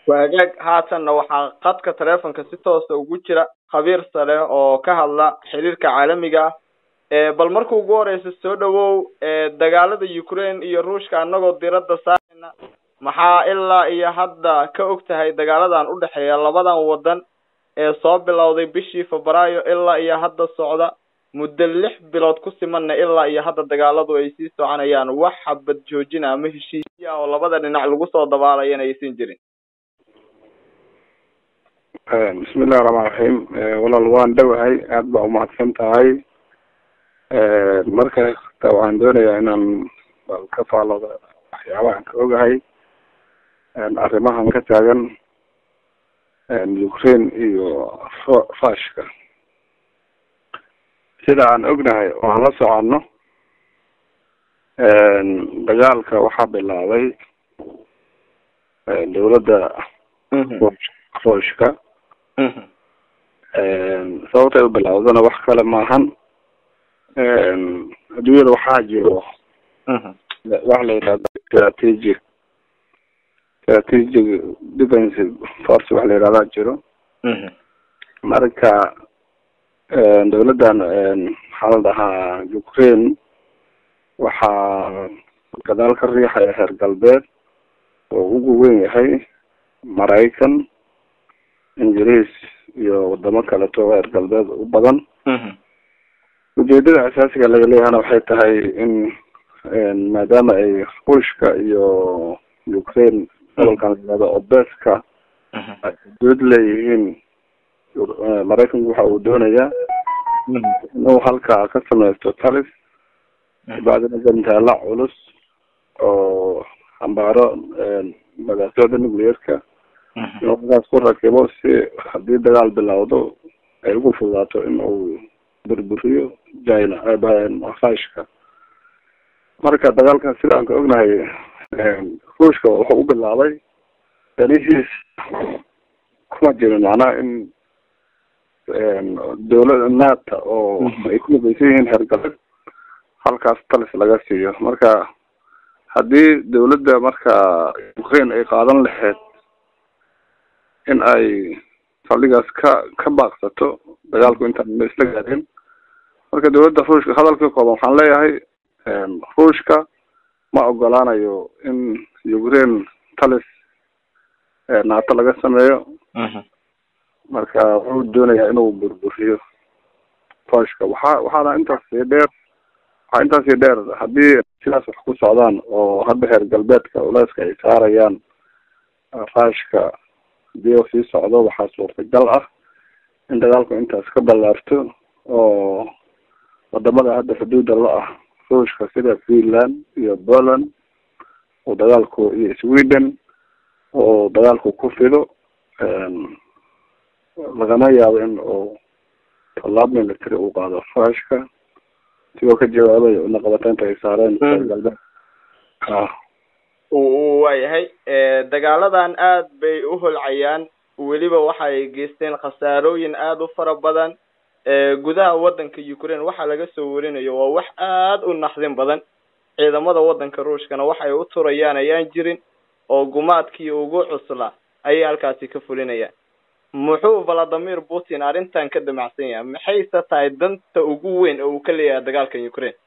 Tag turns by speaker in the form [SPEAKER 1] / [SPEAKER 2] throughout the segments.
[SPEAKER 1] waagaag haatanna waxaa qadka taleefonka si toosa ugu jira khabiir sare oo ka hadla xiriirka caalamiga ah bal marka ugu horeysa soo dhawow dagaalada ukraine iyo ruushka anagoo diradda saarayna maxaa ilaa iyo hadda ka og tahay dagaaladan udhexeeya labadan wadan ee soo bilowday bishii febraayo ilaa iyo hadda socda muddo lix bilood ku simanna ilaa iyo hadda dagaaladu ay sii soconayaan wax xabad joojina ama heshiisya oo labada dhinac lagu soo dabaalayana aysan jirin
[SPEAKER 2] bismillahi raxmaan raxiim walaal waan dhowahay aada baa umahadsan tahay marka ta waxaan doonayaa inaan bal ka faalooda waxyaabahan ka ogahay arrimahan ka taagan ukraine iyo ru- rushka sida aan ognahay oo aan la soconno dagaalka waxaa bilaabay dawladda ruushka sababtay u bilawdana wax kale maahan adduunyada waxaa jiro waxa la yidhahda strategic strategic defensive force waxa la yidhahdaa jiro marka dawladdan maxaa la dhahaa ukraine waxaa gadaal ka riixaya heer galbeed oo ugu weyn yahay maraykan ingiriis iyo wadamo kaleto reer galbeed u badan ujeedada asaasiga laga leeyahana waxay tahay in maadaama ay ruushka iyo ukraine gobolkan layihahdo obeska ay xuduud leeyihiin maraykanku waxa uu doonayaa inuu halkaa ka sameysto talis bacdina gantaala culus oo xambaaro magaasyada nuclearka inuu halkaas ku rakibo si haddii dagaal bilowdo ay ugu fudaato in uu burburiyo china rushka marka dagaalkan sida aan ka ognahay ruushka wuxuu u bilaabay danihiis kuma jirin macnaha in dawlada nata oo ay ku midaysan yihiin heer galbeed halkaas talis laga siiyo marka haddii dawladda marka ukraine ay qaadan lahayd in ay saldhigaas ka ka baaqsato dagaalku intaan ma isla gaadin marka dawladda ruushka hadalka kooban waxaan leeyahay ruushka ma ogolaanayo in ukraine talis naato laga sameeyo marka wuxuu doonayaa inuu burburiyo ruushka waxa waxaana intaas sii dheer waxaa intaas sii dheer haddii sidaas wax ku socdaan oo hadda heer galbeedka culeyska ay saarayaan ruushka hadii uu sii socdo waxaa suurtagal ah in dagaalku intaas ka ballaarto oo wadamada hadda xuduuda la ah ruushka sida finland iyo poland oo dagaalku iyo sweden oo dagaalku ku fido lagama yaabo in uu tallaab military uu qaado ruushka sigoo ka jawaabaya unaqabateynta ay saareen reer galbeed a
[SPEAKER 1] waayahay dagaaladan aad bay u holcayaan weliba waxa ay geysteen khasaarooyin aada u fara badan gudaha wadanka ukraine waxaa laga soo warinayo waa wax aada u naxdin badan ciidamada wadanka ruushkana waxay u turayaan ayaan jirin oo gumaadkii ugu cusla ayay halkaasi ka fulinayaan muxuu valadimir putin arrintan ka damacsan yahay maxayse tahay danta ugu weyn oo uu ka leeyahay dagaalka ukraine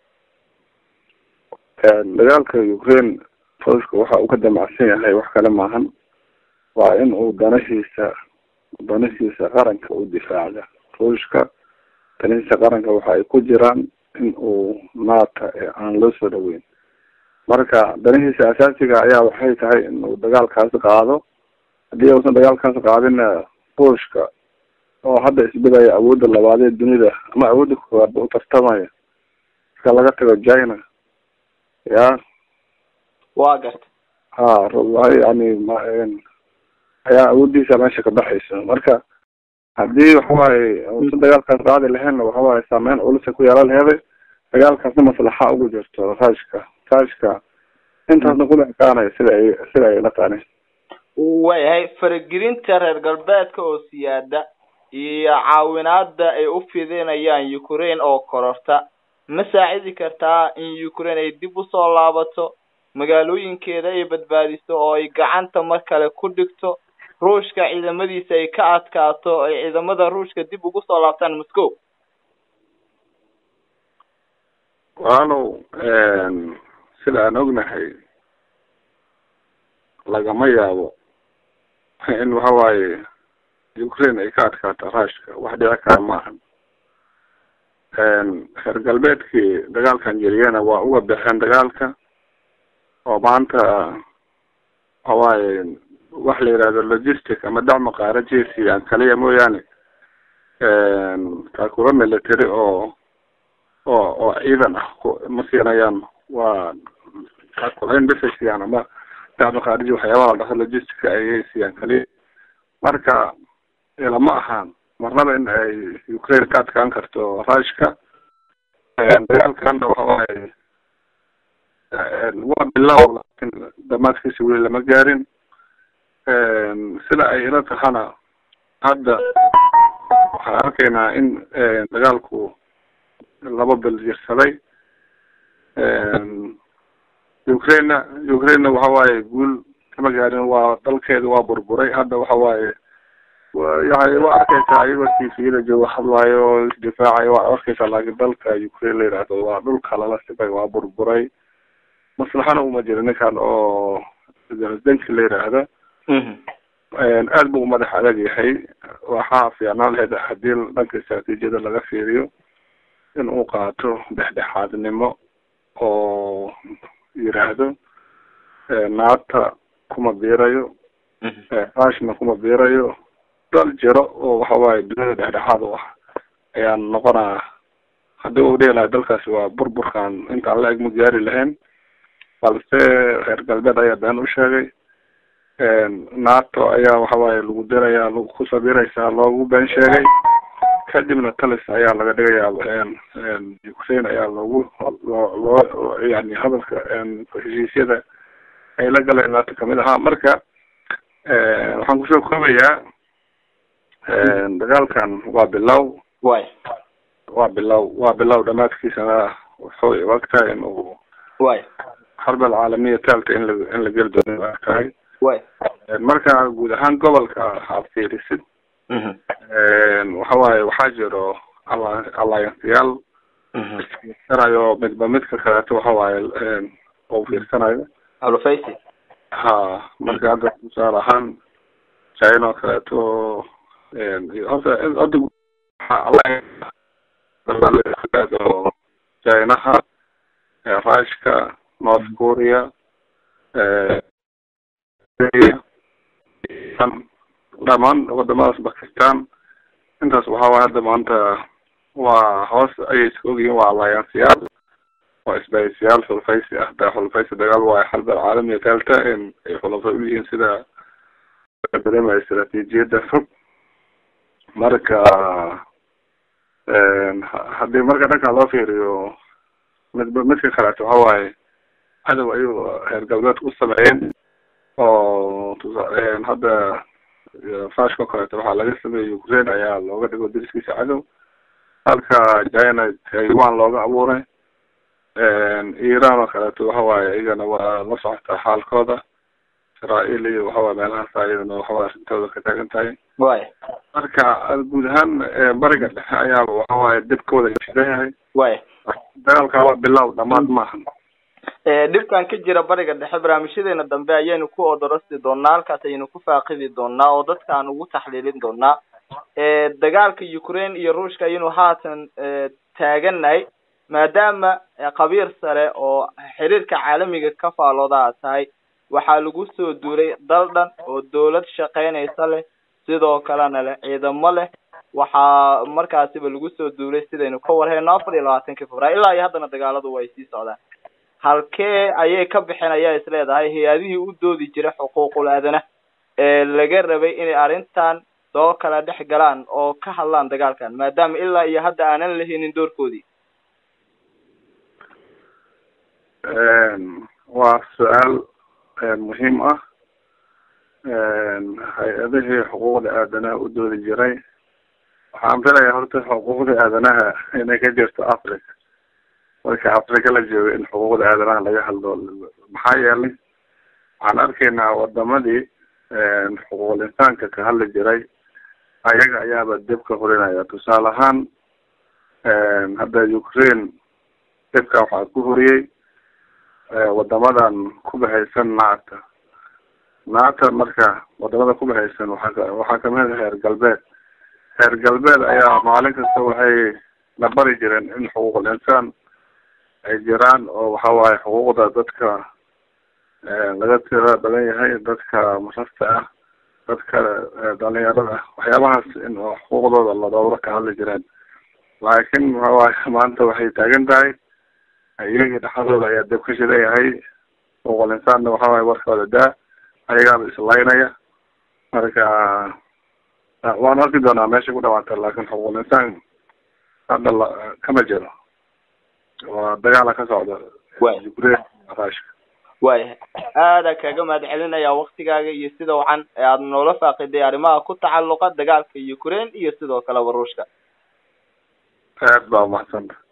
[SPEAKER 2] dagaalka ukraine ruushka waxa uu ka damacsan yahay wax kale maahan waa in uu danahiisa danahiisa qaranka u difaacda ruushka danihiisa qaranka waxa ay ku jiraan in uu naata ee aan loo soo dhaweyn marka danihiisa asaasiga ayaa waxay tahay in uu dagaalkaas qaado haddii uusan dagaalkaas qaadina ruushka oo hadda isbedaya awoodda labaadee dunida ama awoodda koowaadba u tartamaya marka laga tago china ya
[SPEAKER 1] waa garta
[SPEAKER 2] ha yani ma ayaa awoodiisa meesha ka baxaysa marka haddii waxawaaye uusan dagaalkaas qaadi lahaynna waxawaaye saameyn culisa ku yeelan laheeday dagaalkaasna maslaxa ugu jirto ruushka ruushka intaasna kuma ekaanaya sida ay sida ay la taani
[SPEAKER 1] waayahay faragelinta reer galbeedka oo siyaada iyo caawinaada ay u fidinayaan ukraine oo kororta ma saacidi kartaa in ukraine ay dib usoo laabato magaalooyinkeeda ay badbaadiso oo ay gacanta mar kale ku dhigto ruushka ciidamadiisa ay ka adkaato ay ciidamada ruushka dib ugu soo laabtaan moscow
[SPEAKER 2] walow sida aan ognahay lagama yaabo in waxa waaye ukraine ay ka adkaato rushka wax dhici kara maahan reer galbeedkii dagaalkan jeliyana waa uga baxeen dagaalka oo maanta waxawaaye wax la yidhahdo logistic ama dacma qaara jesiyan kaliya mooyaane taakuro military oo oo oo ciidan ah ma siinayaan waa taakurayn bisa siiyaan ama dacma qaariji waxyaabaha la dhaho logistica ayay siiyaan kaliya marka ilama ahaan marnaba in ay ukraine ka adkaan karto rushka dagaalkana waxawaaye waa bilow laakin damaadkiisa weli lama gaarin sida ay ila tahana hadda waxaan arkaynaa in dagaalku laba bil jirsaday ukraina ukraina waxa waaye guul kama gaarin waa dalkeeda waa burburay hadda waxa waaye yani waa arkeysaa ayagoo tviyada jooga hadlaayo oo isdifaacayo waa arkeysaa laakiin dalka ukraine la yidhaahdo waa dhulka lala sibay waa burburay maslaxana uma jiro ninkan oo danki la yidhaahda aad buu madax adag yahay waxaa fiicnaan lahayd hadii dhanka istraatiijiyada laga fiiriyo in uu qaato dhexdhexaadnimo oo yiraahdo naata kuma biirayo rushna kuma biirayo dal jiro oo waxawaaye duniyada dhexdhexaad u ah ayaan noqonaa haddii uu dhihi lahay dalkaasi waa burburkan intaan la eg ma gaari lahayn balse reer galbeed ayaa been u sheegay nato ayaa waxawaaye lagu diraya lagu ku sabiraysaa loogu been sheegay kadibna talis ayaa laga dhigayaa ukraine ayaa loogu loo yani hadalka heshiisyada ay la galeen nato kamid ahaa marka waxaan kusoo koobayaa dagaalkan waa bilow
[SPEAKER 1] way
[SPEAKER 2] waa bilow waa bilow dhamaadkiisana wuxuu ogtahay in uu
[SPEAKER 1] way
[SPEAKER 2] xarb alcaalamiya taalta in la in la geli doono ogtahay
[SPEAKER 1] way
[SPEAKER 2] marka guud ahaan gobolka aad fiirisid waxa waaye waxaa jiro alla allianceyaal fiirsanayo midba midka kaleeto waxa waaye uu fiirsanayo
[SPEAKER 1] alufaysi
[SPEAKER 2] ha marka hadda tusaale ahaan china oo kaleeto horta horta oo chinaha rushka north korea dhamaan wadamadaas bakistan intaas waxa waay hadda maanta waa hoos ayay iska ogyihiin waa allianceyaal waa isbahaysiyaal xulfaysi ah da xulfaysi dagaal waayo xarb alcaalamiya taalta in ay xulafo u yihiin sida dareemaya istraatiijiyadda fog marka haddii marka dhanka loo fiiriyo midba midka kaleeto waxa waaye cadow ayuu reer galbeedka u sameeyeen oo tusa hadda fashka o kaleeto waxaa laga sameeyey ukraine ayaa looga dhigo dariskiisa cadow halka china taiwan looga abuuray iran oo kaleeto waxa waaye iyagana waa la socotaa xaalkooda israel iyo waxawaaye meelahaas iyadana waxawaaye arrintooda ka taagan tahay
[SPEAKER 1] way
[SPEAKER 2] marka guud ahaan bariga dhexe ayaaba waxawaaye dibkooda shidan yahay
[SPEAKER 1] way
[SPEAKER 2] dagaalka waa bilow dhamaad maahan
[SPEAKER 1] dhibkan ka jira bariga dhexe barnaamijyadeena dambe ayaynu ku odorasti doonaa halkaas ayaynu ku faaqidi doonaa oo dadka aan ugu taxliilin doonaa dagaalka ukraine iyo ruushka ayaynu haatan taagannahay maadaama qabiir sare oo xiriirka caalamiga ka faalooda aad tahay waxaa lagu soo duulay dal dhan oo dawlad shaqeynaysa leh sidoo kalena leh ciidamo leh waxaa markaasiba lagu soo duulay sidaynu ka warhayno afar iyo labaatankii februaar ilaa iyo haddana dagaaladu way sii socdaan halkee ayay ka bixeen ayaa is leedahay hay-adihii u doodi jiray xuquuqul aadana ee laga rabay inay arrintan soo kala dhex galaan oo ka hadlaan dagaalkan maadaama ilaa iyo hadda aanan lahaynin doorkoodii
[SPEAKER 2] waa su-aal muhiim ah hay-adihii xuquuqda aadanaha u doodi jiray waxaan filayaa horta xuquuqda aadanaha inay ka jirto africa marka afrika la joogo in xuquuqda aadanaha laga hadlo maxaa yeelay waxaan arkaynaa wadamadii xuquuqul insaanka ka hadli jiray ayaga ayaaba debka horinaya tusaale ahaan hadda ukraine debka waxaa ku horiyey wadamadan ku bahaysan nacta nacta marka wadamada ku bahaysan waxaa waxaa kamid ah reer galbeed reer galbeed ayaa maalin kasta waxay la bari jireen in xuquuqul insaan ay jiraan oo waxa waaye xuquuqda dadka laga tira badan yahay dadka marasta ah dadka dhalinyarada waxyaabahaas in xuquuqdooda la dowro ka hadli jireen laakiin waxa waaye maanta waxay taagan tahay iyagii dhexdooda ayaa deb ka shidan yahay xuquuqul insaanna waxa waaye warkooda daa ayagaaba islaynaya marka waan arki doonaa meesha ku dhawaata laakin xuquuqul insaan hadda la kama jiro waa dagaala ka socda ukraine rushka
[SPEAKER 1] waayahay aada kaaga mahad celinaya waktigaaga iyo sida wacan ee aada noola faaqiday arrimaha ku tacalluqa dagaalka ukraine iyo sidoo kaleba ruushka
[SPEAKER 2] aad baa umahadsanta